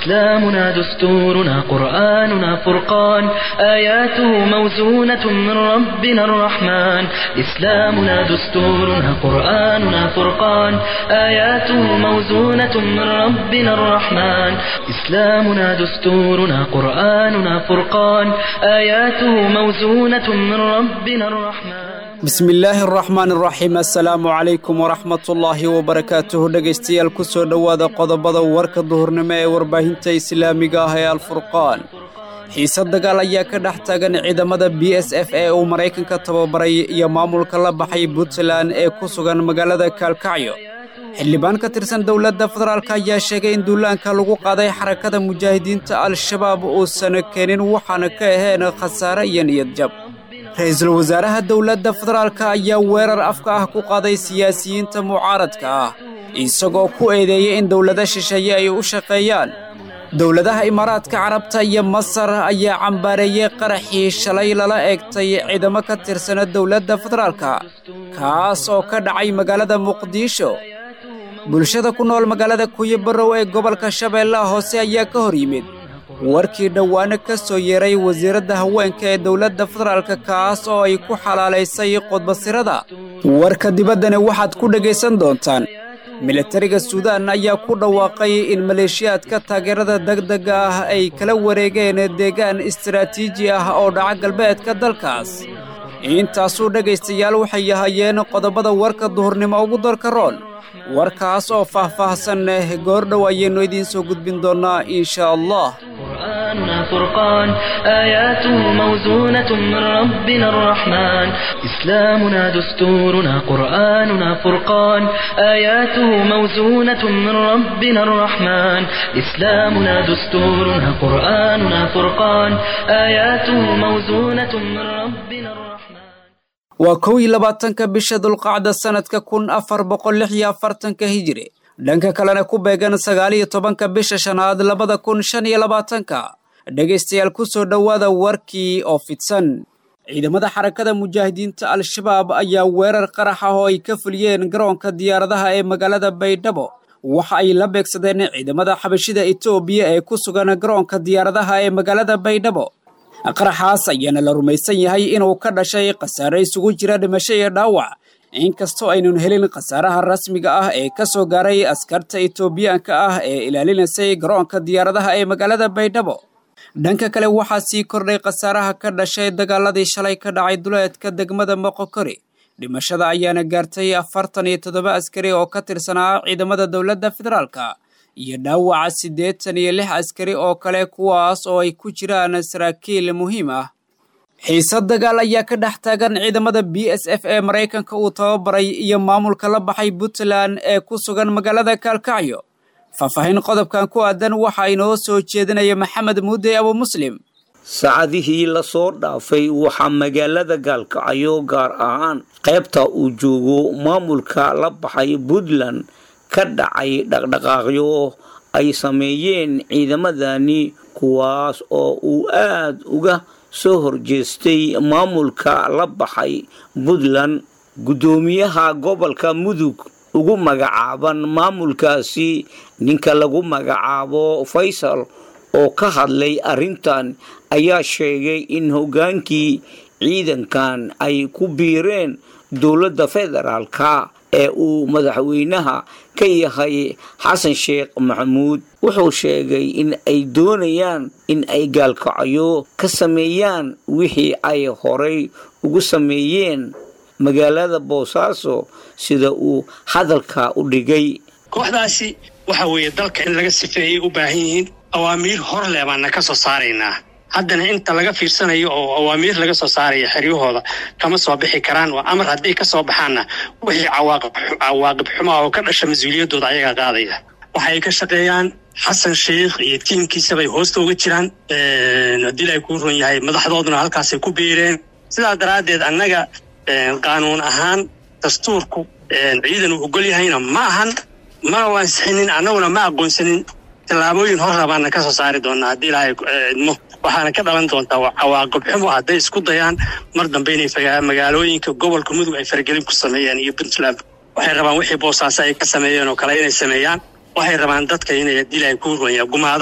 إسلامنا دستورنا قرآننا فرقان آياته موزونة من ربنا الرحمن إسلامنا دستورنا قرآننا فرقان آياته موزونة من ربنا الرحمن إسلامنا دستورنا قرآننا فرقان آياته موزونة من ربنا الرحمن bismi illaahi araxmaan araxiim assalaamu calaykum waraxmatullaahi wabarakaatuhu dhegaystayaal ku soo dhowaada qodobada warka duhurnimo ee warbaahinta islaamiga ah ee alfurqaan xiise dagaal ayaa ka dhex taagan ciidamada b s f ee uu maraykanka tababaray iyo maamulka la baxay puntland ee ku sugan magaalada kaalkacyo xildhibaan ka tirsan dowladda federaalk ayaa sheegay in duulaanka lagu qaaday xarakada mujaahidiinta al-shabaab uusan keenin waxaana ka ahayn khasaare iyo niyadjab ra-iisul wasaaraha dowladda federaalk ayaa weerar afka ah ku qaaday siyaasiyiinta mucaaradka ah isagoo ku eedeeyay in dowlado shisheeye ay u shaqeeyaan dowladaha imaaraadka carabta iyo masar ayaa cambaareeyey qaraxii shalay lala eegtay ciidamo ka tirsana dowladda federaalka kaas oo ka dhacay magaalada muqdisho bulshada ku nool magaalada kuyibarow ee gobolka shabeellaha hoose ayaa ka hor yimid warkii dhowaano ka soo yeeray wasiiradda haweenka ee dowladda federaalka kaas oo ay ku xalaalaysay qodbasirada warka dibaddani waxaad ku dhegaysan doontaan militariga suudaan ayaa ku dhawaaqay in maleeshiyaadka taageerada degdega ah ay kala wareegeen deegaan istaraatiiji ah oo dhaca galbeedka dalkaas intaasuu dhegaystayaal waxay ahayeen qodobada warka duhurnimo ugu darka roon warkaas oo faah-faahsan goordhow ayaynu idiin soo gudbin doonnaa insha allah قرآننا فرقان آياته موزونة من ربنا الرحمن إسلامنا دستورنا قرآننا فرقان آياته موزونة من ربنا الرحمن إسلامنا دستورنا قرآننا فرقان آياته موزونة من ربنا الرحمن waa kow iyo labaatanka bisha dulqacda sannadka kun afar boqol lix iyo afartanka hijiri dhanka kalena ku beegan sagaal iyo tobanka bisha shanaad labada kun shan iyo labaatanka dhegaystayaal ku soo dhowaada warkii oo fidsan ciidamada xarakada mujaahidiinta al-shabaab ayaa weerar qarax ah oo ay ka fuliyeen garoonka diyaaradaha ee magaalada baydhabo waxa ay la beegsadeen ciidamada xabashida etoobiya ee ku sugan garoonka diyaaradaha ee magaalada baydhabo qaraxaas ayaana la rumaysan yahay inuu ka dhashay khasaare isugu jira dhimasho iyo dhaawac inkastoo aynun helin khasaaraha rasmiga ah ee ka soo gaaray askarta etoobiyaanka ah ee ilaalinaysay garoonka diyaaradaha ee magaalada baydhabo dhanka kale waxaa sii kordhay khasaaraha ka dhashay dagaaladii shalay ka dhacay duleedka degmada moqokori dhimashada ayaana gaartay afartan iyo toddoba askari oo ka tirsanaa ciidamada dowladda federaalka iyo dhaawaca siddeetan iyo lix askari oo kale kuwaas oo ay ku jiraan saraakiil muhiim ah xiise dagaal ayaa ka dhex taagan ciidamada b s f ee maraykanka uu tababaray iyo maamulka la baxay puntland ee ku sugan magaalada kaalkacyo faahfaahin qodobkan ku aadan waxaa inoo soo jeedinaya maxamed muudey abu muslim saacadihii lasoo dhaafay waxaa magaalada gaalkacyo gaar ahaan qaybta uu joogo maamulka la baxay puntland ka dhacay dhaqdhaqaaqyo ay sameeyeen ciidamadani kuwaas oo uu aad uga soo horjeestay maamulka la baxay puntland guddoomiyaha gobolka mudug ugu magacaaban maamulkaasi ninka lagu magacaabo faysal oo ka hadlay arrintan ayaa sheegay in hoggaankii ciidankan ay ku biireen dowladda federaalka ee uu madaxweynaha ka yahay xasan sheekh maxamuud wuxuu sheegay in ay doonayaan in ay gaalkacyo ka sameeyaan wixii ay horay ugu sameeyeen magaalada boosaaso sida uu hadalka u dhigay kooxdaasi waxa weeye dalka in laga sifeeyay u baahan yihiin awaamiir hor leh baana ka soo saaraynaa haddana inta laga fiirsanayo oo awaamiir laga soo saaraya xeryahooda kama soo bixi karaan waa amar hadday ka soo baxaanna wixii cawaaqib xumaa oo ka dhasha mas-uuliyaddooda ayagaa qaadaya waxay ka shaqeeyaan xasan sheikh iyo tiimkiisabay hoosta uga jiraan haddii ay ku run yahay madaxdooduna halkaasay ku biireen sidaa daraaddeed annaga qaanuun ahaan dastuurku ciidan uu ogol yahayna ma ahan mana wansixinin annaguna ma aqoonsanin tallaabooyin hor rabaana ka soo saari doonaa haddii ilaahay idmo waxaana ka dhalan doontaa cawaaqib xumo hadday isku dayaan mar dambe inay magaalooyinka gobolka mudug ay faragelin ku sameeyaan iyo puntland waxay rabaan wixii boosaaso ay ka sameeyeen oo kale inay sameeyaan waxay rabaan dadka inay haddii ilaahay ku runya gumaadaan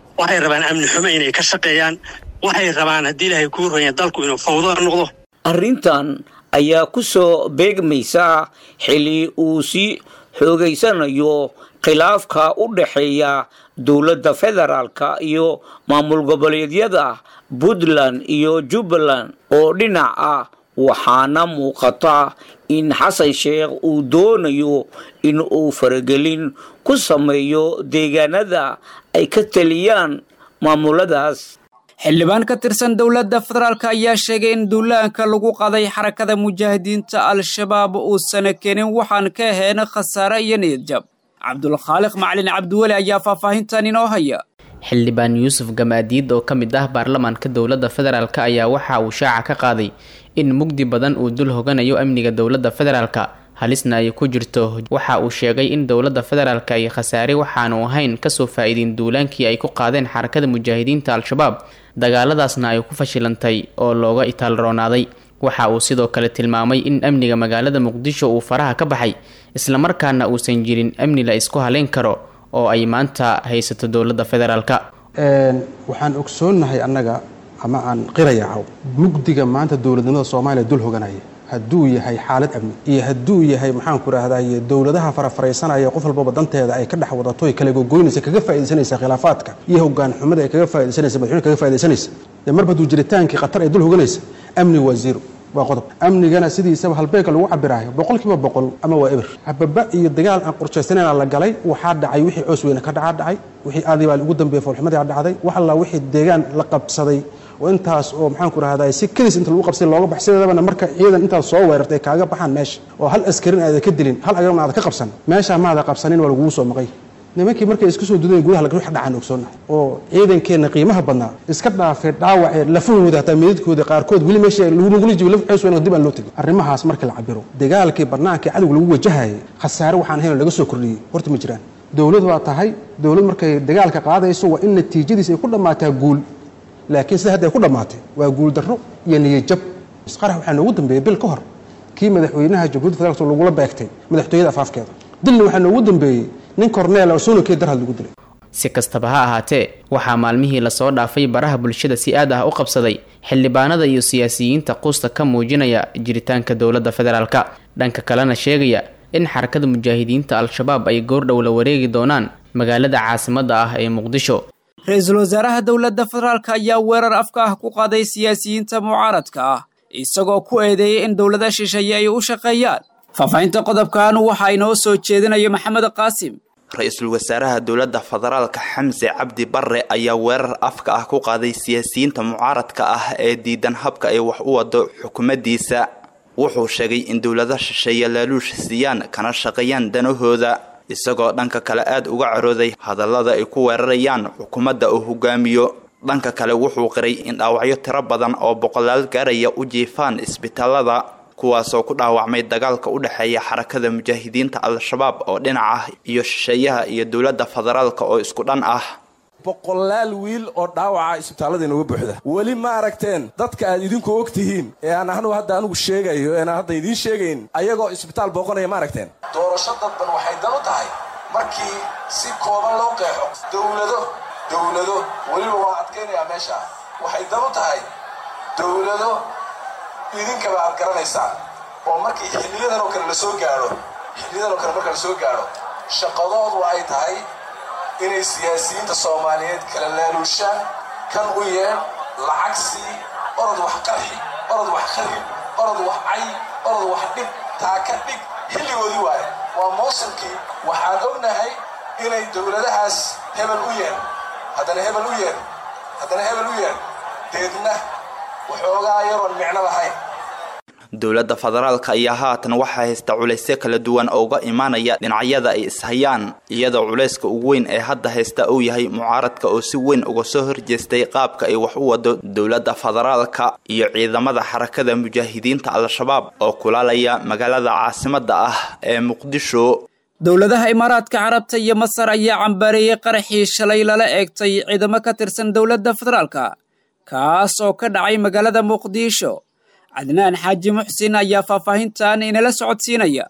waxay rabaan amni xumo inay ka shaqeeyaan waxay rabaan haddii ilaahay kuu ronya dalku inuu fawdo noqdo arrintan ayaa ku soo beegmaysa xili uu sii xoogaysanayo khilaafka u dhexeeya dowladda federaalka iyo maamul goboleedyada puntland iyo jubbaland oo dhinac ah waxaana muuqata in xasan sheekh uu doonayo in uu faragelin ku sameeyo deegaanada ay ka taliyaan maamuladaas xildhibaan ka tirsan dowladda federaalk ayaa sheegay in duulaanka lagu qaday xarakada mujaahidiinta al-shabaab uusana keenin waxaan ka ahayn khasaare iyo niyadjab cabdulkhaaliq macalin cabdiweli ayaa faahfaahintan inoo haya xildhibaan yuusuf gamaadiid oo ka mid ah baarlamaanka dowladda federaalk ayaa waxa uu shaaca ka qaaday in mugdi badan uu dul hoganayo amniga dowladda federaalka halisna ay ku jirto waxa uu sheegay in dowladda federaalka ay khasaare waxaanu ahayn kasoo faa-iidin duulaankii ay ku qaadeen xarakada mujaahidiinta al-shabaab dagaaladaasna ay ku fashilantay oo looga itaalroonaaday waxa uu sidoo kale tilmaamay in amniga magaalada muqdisho uu faraha ka baxay islamarkaana uusan jirin amni la isku haleyn karo oo ay maanta haysato dowladda federaalka waxaan ogsoonnahay annaga ama aan qirayacaw mugdiga maanta dowladnimada soomaaliya dul hoganaya hadduu yahay xaalad amni iyo hadduu yahay maxaanku rahdaye dowladaha farafaraysanaya qof walbaba danteeda ay ka dhex wadato ay kala gogoynaysa kaga faaidaysanaysa khilaafaadka iyo hogaan xumada ay kaga faa'idaysanaysa madaxweyne kaga faa'idaysanaysa dee marba hadduu jiritaankii khatar ay dul hoganaysa amni waa zero waa qodob amnigana sidiisaba halbeegka lagu cabiraayo boqolkiiba boqol ama waa eber hababa iyo dagaal aan qorshaysanayna la galay waxaa dhacay wixii coos weyne ka dhacaa dhacay wixii aadibaa ugu dambeeyey foolxumadii dhacday wax allaa wixii deegaan la qabsaday oo intaas oo maxaanku rahdaa si kadis inta lagu qabsay looga bax sideedabana marka ciidan intaas soo weerartay kaaga baxaan meesha oo hal askarin aada ka dilin hal agana aada ka qabsan meeshaa maada qabsanin waa lagugu soo maqay nimankii markay isku soo dudayen gudaha lagux dhacaan ogsoonnahay oo ciidankeenna qiimaha badnaa iska dhaafay dhaawacee lafahooda hataa meedadkooda qaarkood weli meesha lagula jibo laf cees weyna dib aan loo tegin arrimahaas markii la cabiro dagaalkii bannaankii cadowga lagu wajahayay khasaare waxaan hayn laga soo kordhiyey horta ma jiraan dowlad waa tahay dowlad markay dagaalka qaadayso waa in natiijadiis ay ku dhammaataa guul laakiin sida hadda ay ku dhammaatay waa guul darro iyo niyajab isqarax waxaa noogu dambeeyey bil ka hor kii madaxweynaha jamhuuiyadda federaalk lagula beegtay madaxtooyada afaafkeeda dilna waxaa noogu dambeeyey nin korneel oo sunakee darhad lagu dilay si kastaba ha ahaatee waxaa maalmihii lasoo dhaafay baraha bulshada si aad ah u qabsaday xildhibaanada iyo siyaasiyiinta quusta ka muujinaya jiritaanka dowladda federaalka dhanka kalena sheegaya in xarakada mujaahidiinta al-shabaab ay goordhow la wareegi doonaan magaalada caasimadda ah ee muqdisho ra-iisul wasaaraha dowladda federaalk ayaa weerar afka ah ku qaaday siyaasiyiinta mucaaradka ah isagoo ku eedeeyay in dowlada shisheeye ay u shaqeeyaan faahfaahinta qodobkan waxaa inoo soo jeedinaya maxamed qaasim ra-iisul wasaaraha dowladda federaalka xamse cabdi barre ayaa weerar afka ah ku qaaday siyaasiyiinta mucaaradka ah ee diidan habka ay wax u wado xukuumaddiisa wuxuu sheegay in dowlada shisheeye laaluush siiyaan kana shaqeeyaan danahooda isagoo dhanka kale aada uga carooday hadallada ay ku weerarayaan xukuumadda uu hogaamiyo dhanka kale wuxuu qiray in dhaawacyo tiro badan oo boqolaal gaaraya u jiifaan isbitaalada kuwaasoo ku dhaawacmay dagaalka u dhexeeya xarakada mujaahidiinta al-shabaab oo dhinac ah iyo shisheeyaha iyo dowladda federaalka oo isku dhan ah boqolaal wiil oo dhaawaca isbitaalada inooga buuxda weli ma aragteen dadka aad idinku og tihiin ee aan anugu hadda anugu sheegayo eeaan hadda idiin sheegayn ayagoo isbitaal booqanaya ma aragteen doorasho dadban waxay dan u tahay markii si kooban loo qeexo dowlado dowlado weliba waa adkaynayaa meesha waxay dan u tahay dowlado idinkaba aad garanaysaan oo markii xilliyadan oo kale la soo gaadho xilliyadan oo kale marka la soo gaadho shaqadoodu ay tahay inay siyaasiyiinta soomaaliyeed kala laaluushaan kan u yeen lacag sii orod wax qarxi orod wax kharib orod wax cay orod wax dhib taa ka dhig xilligoodii waaye waa mawsimkii waxaan ognahay inay dowladahaas hebel u yeen haddana hebel u yeen haddana hebel u yeen deedna waxoogaa yaroon micno lahayn dowladda federaalka ayaa haatan waxaa haysta culaysyo kala duwan oo uga imaanaya dhinacyada ay ishayaan iyadoo culayska ugu weyn ee hadda haysta uu yahay mucaaradka oo si weyn uga soo horjeestay qaabka ay wax u wado dowladda federaalka iyo ciidamada xarakada mujaahidiinta al-shabaab oo kulaalaya magaalada caasimadda ah ee muqdisho dowladaha imaaraadka carabta iyo masar ayaa cambareeyey qaraxii shalay lala eegtay ciidamo ka tirsan dowladda federaalka kaas oo ka dhacay magaalada muqdisho cadnaan xaaji muxsin ayaa faahfaahintan inala socodsiinaya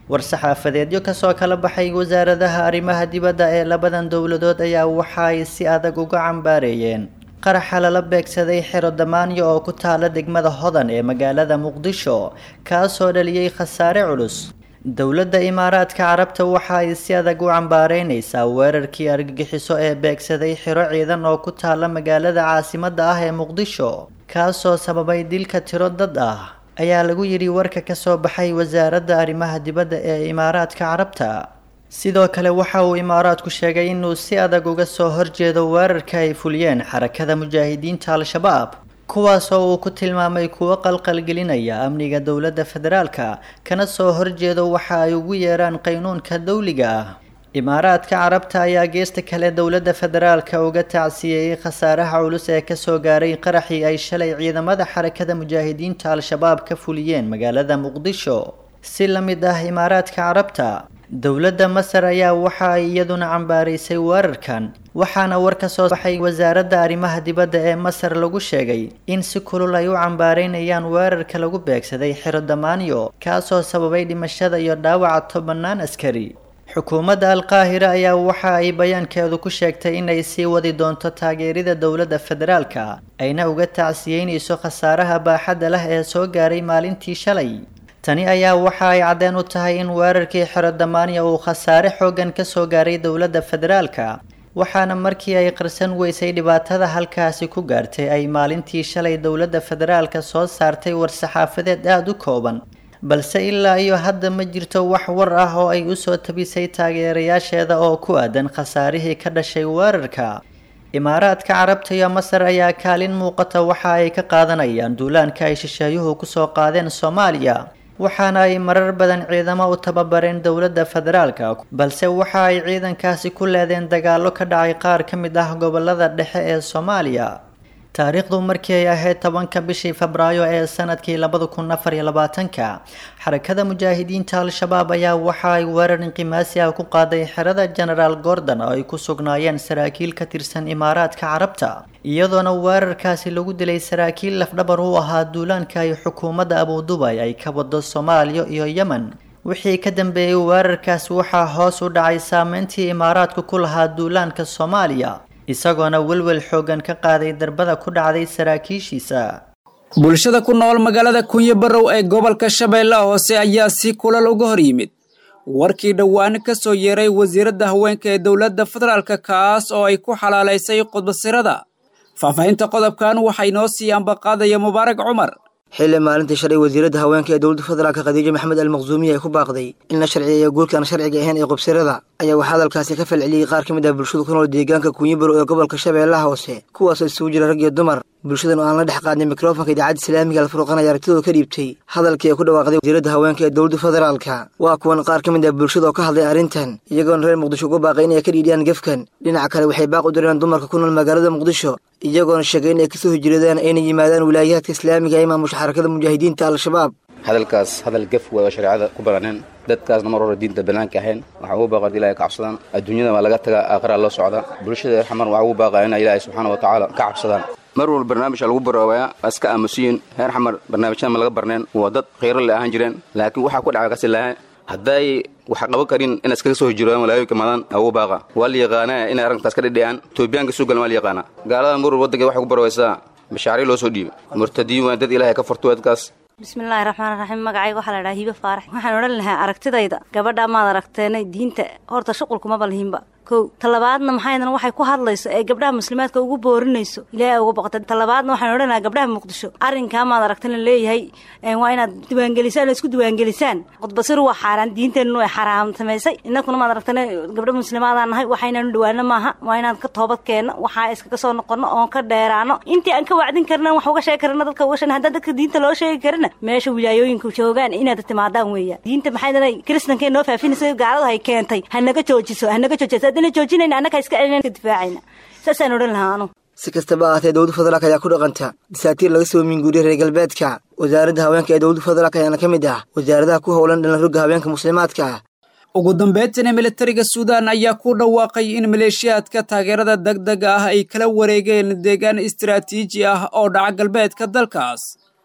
war-saxaafadeedyo kasoo kala baxay wasaaradaha arrimaha dibadda ee labadan dowladood ayaa waxa ay si adag uga cambaareeyeen qaraxa lala beegsaday xero damaanyo oo ku taala degmada hodan ee magaalada muqdisho kaasoo dhaliyey khasaare culus dowladda imaaraadka carabta waxa ay si adag u cambaareynaysaa weerarkii argagixiso ee beegsaday xiro ciidan oo ku taala magaalada caasimadda ah ee muqdisho kaasoo sababay dilka tiro dad ah ayaa lagu yidhi warka kasoo baxay wasaaradda arrimaha dibadda ee imaaraadka carabta sidoo kale waxa uu imaaraadku sheegay inuu si adag uga soo horjeedo weerarka ay fuliyeen xarakada mujaahidiinta al-shabaab kuwaasoo uu ku tilmaamay kuwo qalqalgelinaya amniga dowladda federaalka kana soo horjeedo waxa ay ugu yeeraan qaynuunka dowliga ah imaaraadka carabta ayaa geesta kale dowladda federaalka uga tacsiyeeyey khasaaraha culus ee kasoo gaaray qaraxii ay shalay ciidamada xarakada mujaahidiinta al-shabaab ka fuliyeen magaalada muqdisho si la mid ah imaaraadka carabta dowladda masar ayaa waxa ay iyaduna cambaaraysay weerarkan waxaana war ka soo baxay wasaaradda arrimaha dibadda ee masar lagu sheegay in si kulul ay u cambaareynayaan weerarka lagu beegsaday xero damaanyo kaasoo sababay dhimashada iyo dhaawaca tobanaan askari xukuumadda alqaahira ayaa waxa ay bayaankeedu ku sheegtay inay sii wadi doonto taageerida dowladda federaalka ayna uga tacsiyeynayso khasaaraha baaxadda leh ee soo gaaray maalintii shalay tani ayaa waxa ay caddeen u tahay in weerarkii xero damaaniya uu khasaare xooggan ka soo gaaray dowladda federaalka waxaana markii ay qarsan weysay dhibaatada halkaasi ku gaartay ay maalintii shalay dowladda federaalka soo saartay war-saxaafadeed aada u kooban balse ilaa iyo hadda ma jirto wax war ah oo ay usoo tabisay taageerayaasheeda oo ku aadan khasaarihii ka dhashay weerarka imaaraadka carabta iyo masar ayaa kaalin muuqata waxa ay ka qaadanayaan duulaanka ay shisheeyuhu kusoo qaadeen soomaaliya waxaana ay marar badan ciidamo u tababareen dowladda federaalka balse waxa ay ciidankaasi ku leedeen dagaallo ka dhacay qaar ka mid ah gobolada dhexe ee soomaaliya taariikhdu markii ay ahayd tobanka bishii febraayo ee sanadkii labada kun afar iyo labaatanka xarakada mujaahidiinta al-shabaab ayaa waxa ay weerar inqimaasi ah ku qaaday xerada genaraal gordon oo ay ku sugnaayeen saraakiil ka tirsan imaaraadka carabta iyadoona weerarkaasi lagu dilay saraakiil lafdhabar u ahaa duulaanka ay xukuumadda abudubay ay ka wado soomaaliya iyo yemen wixii ka dambeeyey weerarkaasi waxaa hoos u dhacay saameyntii imaaraadku ku lahaa duulaanka soomaaliya isagoona welwel xooggan ka qaaday darbada ku dhacday saraakiishiisa bulshada ku nool magaalada kunyo barrow ee gobolka shabeellaha hoose ayaa si kulal uga hor yimid warkii dhowaane ka soo yeeray wasiiradda haweenka ee dowladda federaalka kaas oo ay ku xalaalaysay qudbasirada faahfaahinta qodobkan waxaa inoo sii ambaqaadaya mubaarak cumar xilli maalintii shalay wasiiradda haweenka ee dowladda federaalka khadiijo maxamed almaqsuumiya ay ku baaqday in la sharciyeeyo guurka aan sharciga ahayn ee qubsirada ayaa waxaa hadalkaasi ka falceliyey qaar ka mid ah bulshada ku nool deegaanka kunyibaro ee gobolka shabeellaha hoose kuwaasoo isugu jira rag iyo dumar bulshadan oo aan la dhex qaadnay mikrofonka idaacadda islaamiga alfurqan ayaa aragtidooda ka dhiibtay hadalkii ay ku dhawaaqday wasiiradda haweenka ee dowladda federaalka waa kuwan qaar ka mid ah bulshada oo ka hadlay arrintan iyagoona reer muqdisho uga baaqay inay ka dhiidhiyaan gefkan dhinaca kale waxay baaq u direen dumarka ku nool magaalada muqdisho iyagoona sheegay inay kasoo hijradaan ayna yimaadaan wilaayaadka islaamiga ee maamusha xarakada mujaahidiinta al-shabaab hadalkaas hadal gef way oo shareecada ku baraneen dadkaasna mar hore diinta banaanka ahayn waxaa ugu baaqaa ilaahay ka cabsadaan adduunyada waa laga tagaa aakhiraa loo socdaa bulshada xamar waxaa ugu baaqaa inay ilaahay subxaana wa tacaala ka cabsadaan mar walba barnaamijka lagu baroobayaa waa iska aamusiyin reer xamar barnaamijyada ma laga barneen waa dad khayro le ahaan jireen laakiin waxaa ku dhaca kasi lahaa hadday waxa qaban karin inay iskaga soo hijroodaan walaayoyka maadaan ugu baaqa waa la yaqaanaa inay arrintaas ka dhidhiyaan etoobiyaanka soo galan waa la yaqaanaa gaalada mar walba waddanka waxay ku barowaysaa mashaariic loo soo dhiibay murtadiin waa dad ilaahay ka furto dadkaas bismillaahi raxmaan raxiim magacayga waxaa la dhahaa hiibe faarax waxaan odhan lahaa aragtidayda gabadha maad aragteenay diinta horta shuqulkumaba lihinba kow talabaadna maxaydan waxay ku hadlayso ee gabdhaha muslimaadka ugu boorinayso ilaahay uga boqota talabaadna waxaan odhan lahaa gabdhaha muqdisho arrinkaa maad aragtan la leeyahay waa inaad diiwaangelisaan oo isku diiwaangelisaan qudbasiru waa xaaraan diinteennu ay xaraam samaysay innakuna maad aragtane gabdho muslimaadaan nahay waxaynaanu dhawaano maaha waa inaan ka toobad keenno waxaa iskaga soo noqonno oon ka dheeraano intii aan ka wacdin karna wax uga sheegi karna dadka uga sheegna haddaan dadka diinta loo sheegi karina meesha wilaayooyinka joogaan inaad timaadaan weeyaan diinta maxaydan kiristankee noo faafinaysa gaaladu hay keentay hanaga joojiso hanaga joojiso haddana joojinayna annaga iska celina ka difaacayna saasaan odhan lahaa anu si kastaba ahaatee dowladda federaalk ayaa ku dhaqanta dasaatiir laga soo minguuriyey reer galbeedka wasaaradda haweenka ee dowladda federaalk ayaana ka mid ah wasaaradaha ku howlan dhalan rogga haweenka muslimaadka ah ugu dambeyntiina militariga suudaan ayaa ku dhawaaqay in maleeshiyaadka taageerada degdega ah ay kala wareegeen deegaan istaraatiiji ah oo dhaca galbeedka dalkaas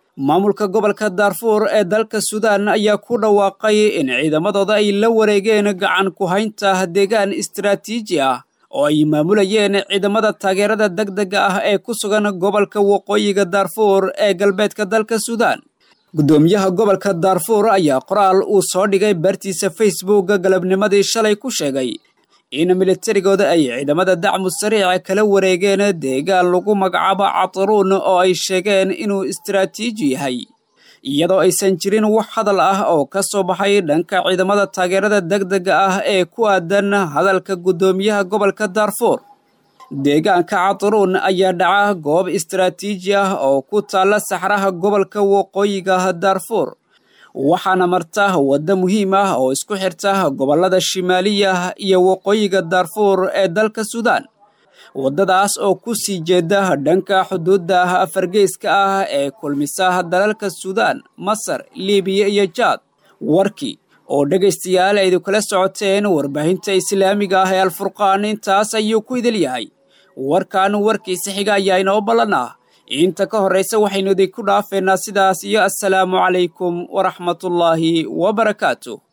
maamulka gobolka daarfuur ee dalka suudaan ayaa ku dhawaaqay in ciidamadooda ay la wareegeen gacan ku haynta deegaan istaraatiiji ah oo ay maamulayeen ciidamada taageerada degdega ah ee ku sugan gobolka waqooyiga daarfuur ee galbeedka dalka suudaan guddoomiyaha gobolka daarfuur ayaa qoraal uu soo dhigay bartiisa facebooka galabnimadii shalay ku sheegay in militarigooda ay ciidamada dacmu sariica kala wareegeen deegaan lagu magacaabo cataruun oo ay sheegeen inuu istaraatiiji yahay iyadoo aysan jirin wax hadal ah oo ka soo baxay dhanka ciidamada taageerada degdega ah ee ku aadan hadalka guddoomiyaha gobolka daarfuur deegaanka cataruun ayaa dhaca goob istaraatiiji ah oo ku taalla saxraha gobolka waqooyiga daarfuur waxaana marta waddo muhiim ah oo isku xirta gobollada shimaaliya iyo waqooyiga daarfuur ee dalka suudaan waddadaas oo ku sii jeeda dhanka xuduudda afargeyska ah ee kulmisa dalalka suudaan masar libiya iyo jaad warkii oo dhegaystayaal aydu kala socoteen warbaahinta islaamiga ah ee alfurqaan intaas ayuu ku idil yahay warkan warkiisa xiga ayaa inoo ballan ah inta ka horraysa waxaynu idinku dhaafeynaa sidaas iyo assalaamu calaykum waraxmatullaahi wabarakaatu